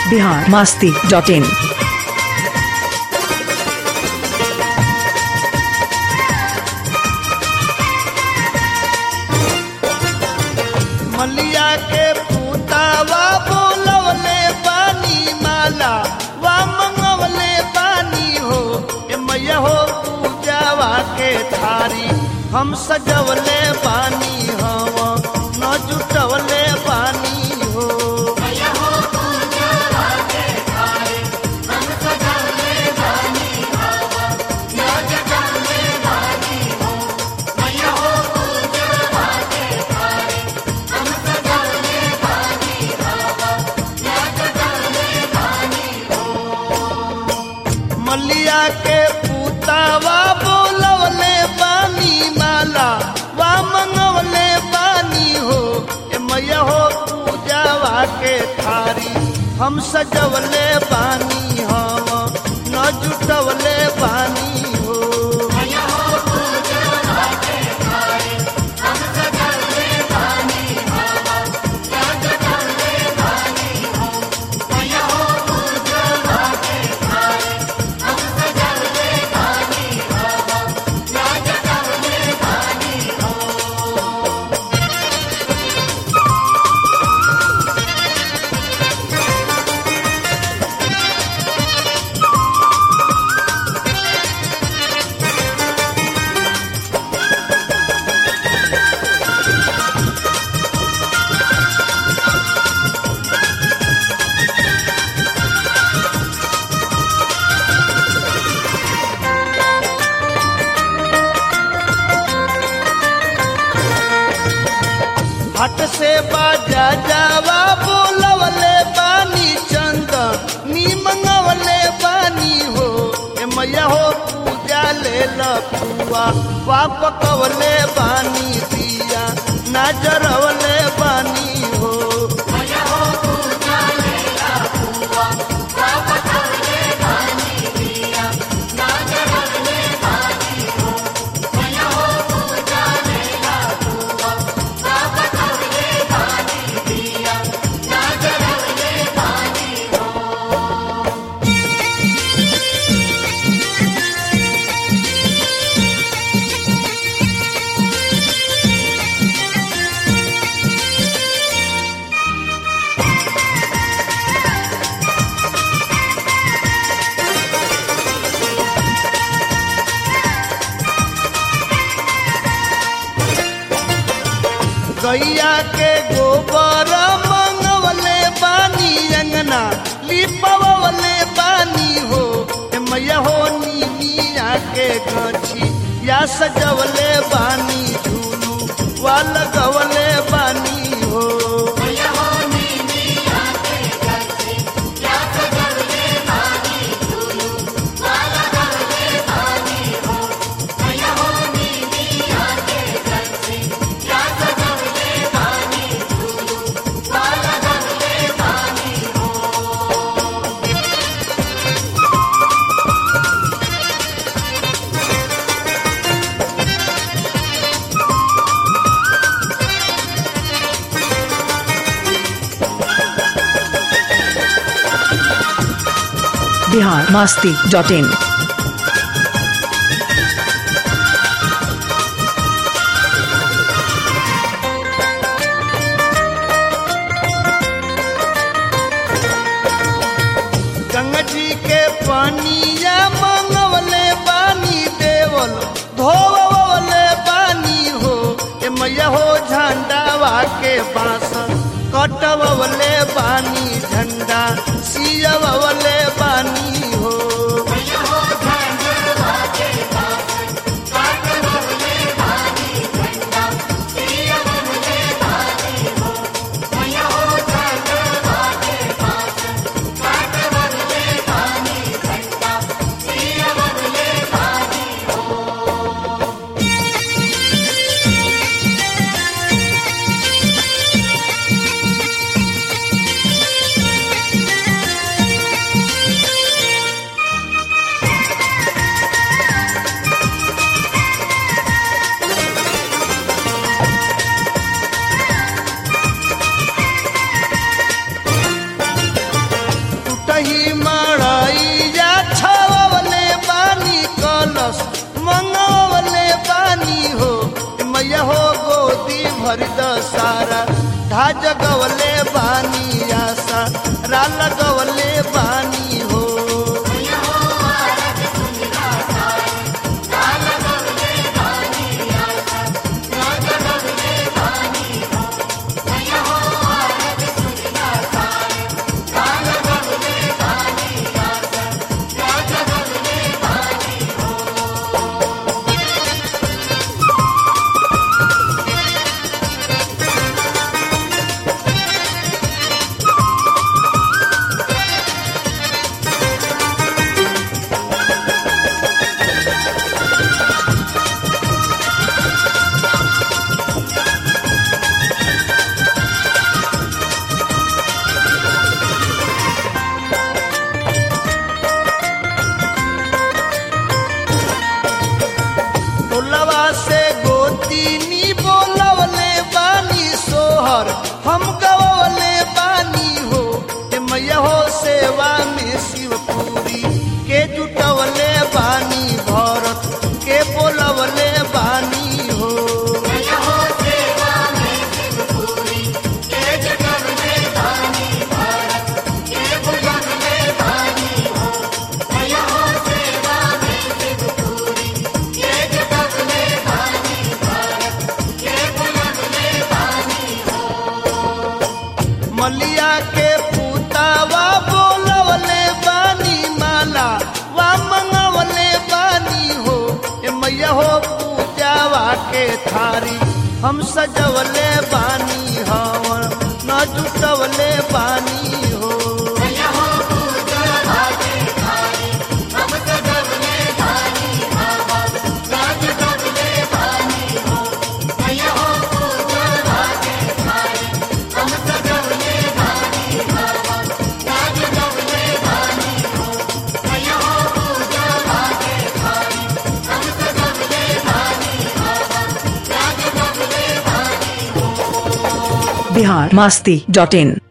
बिहार मास्ती डॉट इन मलिया के पूतावा बोलवले पानी माला वा मंगवले पानी हो ए मैया हो पूजावा के थारी हम सजवले पानी हम न जुटवले पानी हो मलिया के पूतावा बोलवले पानी माला वा मंगवले पानी हो ए मैया हो पूजावा के थारी हम सजवले पानी हम न जुटवले पानी हो हट से बाजा जावा बोलवले पानी चंद नी मंगवले पानी हो ए मैया हो पूजा ले लपुआ वा पकवले पानी दिया नजरवले पानी हो गैया के गोबर मंगवले पानी अंगना लिपवले पानी हो ए मैया हो नीमिया के गछी या सजवले बानी झूलू वा लगवले बानी हो बिहार मास्ती डॉट इन गंगा जी के पानिया मंगवले पानी देवल धोवले पानी हो ए मैया हो झंडावा के बांस कटवले पानी झंडा सियवले पानी हो लगवले बानी आशा रा लगवले बानी हो टोलवा से गोतीनी बोलवले बानी सोहर हम गवले बानी हो ए मैया हो सेवा में शिवपुरी के जुटवले बानी भरत के बोलवले बानी हो मलिया के पुतावा बोलवले बानी माला वा मंगवले बानी हो ए मैया हो पूजावा के थारी हम सजवले बानी हवन न जुटवले बानी हो बिहार मास्ती डॉट इन